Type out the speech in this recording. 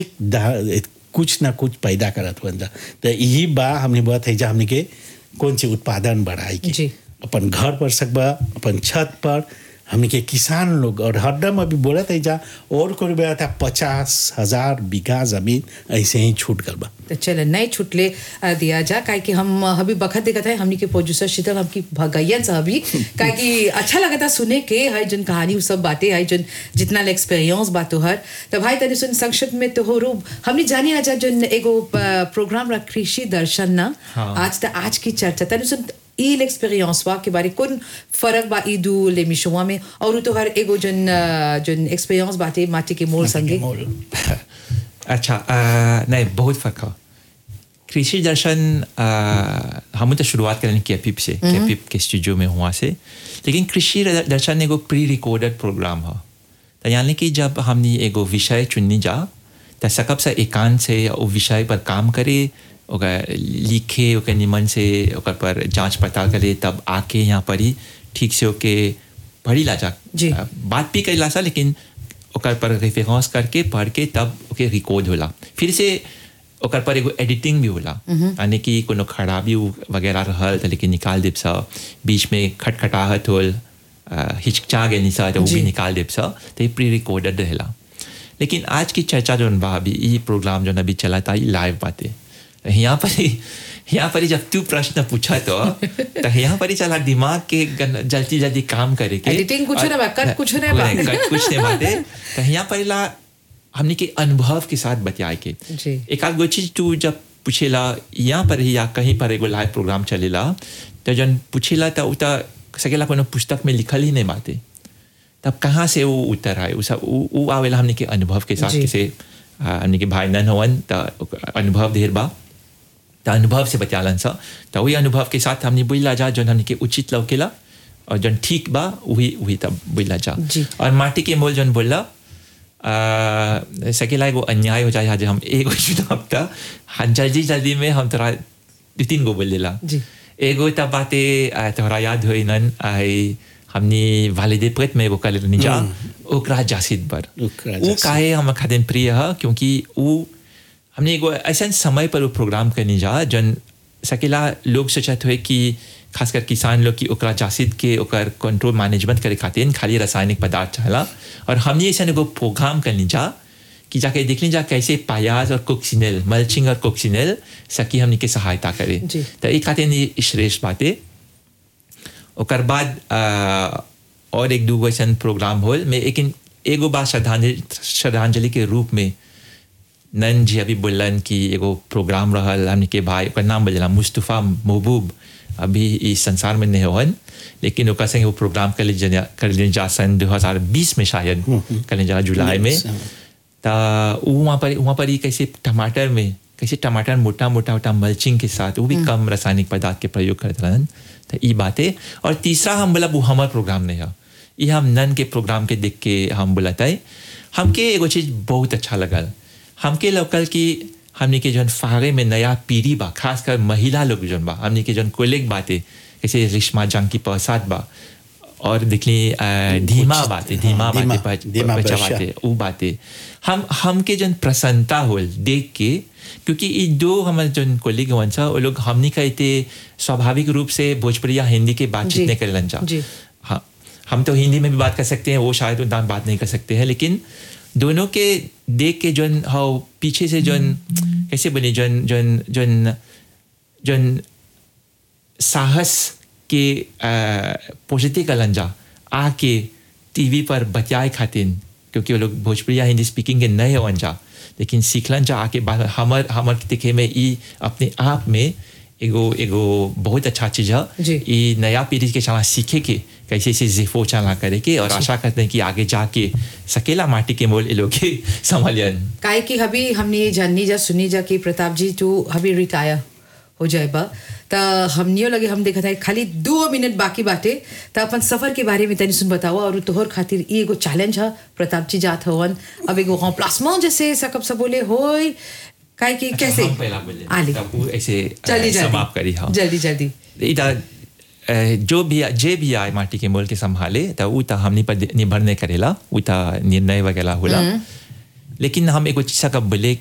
दा- कुछ ना कुछ पैदा करत हुआ तो यही बा हमने बात है जा हमने के कौन सी उत्पादन बढ़ाई के जी। अपन घर पर सकबा अपन छत पर हमने के किसान लोग और हरदम अभी बोला था जा और कोई बोला था पचास हजार बीघा जमीन ऐसे ही छूट गल बा तो चल नहीं छुटले अ, दिया जा काहे कि हम अ, अभी बखत देखत है हमनी के प्रोड्यूसर शीतल हमकी भगैयन से अभी काहे कि अच्छा लगता सुने के है जन कहानी उ सब बातें है जन जितना एक्सपीरियंस बातो हर तो भाई तनी सुन संक्षिप्त में तो हो रूप हमने जानी आजा जन एगो अ, प्रोग्राम रख कृषि दर्शन ना हाँ। आज त आज की चर्चा तनी सुन ई एक्सपीरियंस वा के बारे कौन फर्क बा ई दू ले मिशुआ में और उ तो हर एगो जन अ, जन एक्सपीरियंस बाटे माटी के मोल संगे मोल। अच्छा अ, नहीं बहुत फर्क है कृषि दर्शन अ, हम तो शुरुआत करें कैपिप से कैपिप के स्टूडियो में हुआ से लेकिन कृषि दर्शन एगो प्री रिकॉर्डेड प्रोग्राम है तो यानी कि जब हमने एगो विषय चुननी जा तो सकब से एकांत से वो विषय पर काम करे ओकर लिखे ओकर निमन से ओकर पर जांच पड़ताल करे तब आके यहाँ पर ही ठीक से ओके पढ़ी ला जा जी। अ, बात भी कैला सा लेकिन ओकर पर रेफरेंस करके पढ़ के तब ओके रिकॉर्ड होला फिर से ओकर पर एगो एडिटिंग भी होला यानी कि कोनो खराबी उ- वगैरह रहल त लेकिन निकाल देब सा बीच में खटखटाहट होल अ, हिचकिचा गई सा तो वो भी जी। निकाल देब सा तो ये प्री रिकॉर्डेड रहेला लेकिन आज की चर्चा जो बा अभी ये प्रोग्राम जो अभी चला था ये लाइव बातें यहाँ पर ही यहाँ पर ही जब तू प्रश्न पूछा तो तो यहाँ पर ही चला दिमाग के गन- जल्दी जल्दी काम करे के Editing कुछ नहीं बा, cut कुछ नहीं बा। कट कुछ नहीं बाते तो यहाँ पर ला हमने के अनुभव के साथ बतियाए के जी। एक आध गो चीज तू जब पूछेला यहाँ पर ही या कहीं पर एगो लाइव प्रोग्राम चलेला तो जन पूछेला तो उता सकेला कोनो पुस्तक में लिखल ही नहीं बाते तब कहाँ से वो उत्तर आए उ सब उ उ आवेला हमने के अनुभव के साथ जी। किसे आ, हमने के भाई नन हवन तो अनुभव ढेर बा तो अनुभव से बचालन सा तो वही अनुभव के साथ हमने बुझला जा जौन हमने के उचित लौकेला और जौन ठीक बा वही वही तब बुझला जा जी। और माटी के मोल जौन बोलला आ, सकेला एगो अन्याय हो जाए आज हम एगो चुनाव था हाँ जल्दी जल्दी में हम तोरा दू तीन गो बोल देला जी। एगो तब बाते आ, तोहरा याद होई नन आई हमने वालिदे प्रेत में एगो कल निजा ओकरा जासिद बर ओकरा वो जासिद। काहे हम खातिर प्रिय है क्योंकि वो हमने एगो ऐसा समय पर वो प्रोग्राम करनी जा जन सकेला लोग सोचत हुए कि खासकर किसान लोग की ओकरा जासिद के ओकर कंट्रोल मैनेजमेंट करे खातिर खाली रासायनिक पदार्थ चाहला और हमने ऐसा एगो प्रोग्राम करनी जा कि जाके देख ली जा कैसे पायाज और कोक्सिनेल मल्चिंग और कोक्सिनेल सकी हमने के सहायता करे जी। तो एक खातिर ये श्रेष्ठ बातें ओकर बाद आ, और एक दूगो ऐसा प्रोग्राम होल में लेकिन एगो बात श्रद्धांजलि श्रद्धांजलि के रूप में नन जी अभी बोलन कि एगो प्रोग्राम रहल हमने के भाई ओकर नाम बोलेला मुस्तफ़ा महबूब अभी इस संसार में नहीं होन लेकिन ओकर संगे वो प्रोग्राम कर लीजिए कर लीजिए जा सन 2020 में शायद कर लीजिए जा जुलाई में Yes, हाँ। ता उ वहाँ पर वहाँ पर ही कैसे टमाटर में कैसे टमाटर मोटा मोटा मोटा मल्चिंग के साथ वो भी कम रासायनिक पदार्थ के प्रयोग करते रहन तो ये बातें और तीसरा हम बोला वो हमार प्रोग्राम नहीं है ये हम नन के प्रोग्राम के देख के हम बोलता है हमके एगो चीज बहुत अच्छा लगल हमके लोकल की हमने के जौन फागे में नया पीढ़ी बा खासकर महिला लोग जौन बा हमने के जौन कोलेग बातें जैसे रिश्मा जंग की प्रसाद बा और दिखली अ, धीमा कुछ- बातें हाँ, धीमा धीमा- बातें धीमा बचा वर्षा। बातें वो बातें हम हमके जन प्रसन्नता होल देख के क्योंकि ये दो हमारे जन कोलिग हवन सा वो लोग हमनी कहते स्वाभाविक रूप से भोजपुरी या हिंदी के जी, बातचीत नहीं करेलन जा जी। हाँ हम तो हिंदी में भी बात कर सकते हैं वो शायद उतना बात नहीं कर सकते हैं लेकिन दोनों के देख के जन हाँ पीछे से जन कैसे बने जन जन जन जन साहस के पॉजिटिव कलंजा आके टीवी पर बचाए खातिर क्योंकि वो लोग भोजपुरी या हिंदी स्पीकिंग के नए होवन जा लेकिन सीखलन जा आके बाद हमर हमर दिखे में ई अपने आप में एगो एगो बहुत अच्छा चीज है जी। ई नया पीढ़ी के चला सीखे के कैसे से जिफो चला करे के और आशा करते हैं कि आगे जाके सकेला माटी के मोल ये लोग के संभालियन काहे कि अभी हमने ये जाननी जा सुनी जा कि प्रताप जी तू अभी रिटायर हो जाए बा त हमनियो लगे हम देखा था खाली दो मिनट बाकी बाटे त अपन सफर के बारे में तनी सुन बताओ और तोहर खातिर ई एगो चैलेंज है प्रताप जी जात हवन अब एगो हाँ प्लास्मा जैसे सकब सब बोले होय काहे कि कैसे हम पहला बोले आली तब वो ऐसे जल्दी अ, जल्दी समाप्त करी हाँ जल्दी जल्दी इधर अ, जो भी जे भी आए माटी के मोल के संभाले तो उ त हमनी पर निर्भर नहीं करेला उ त निर्णय वगैरह होला लेकिन हम एगो चीज़ का बोले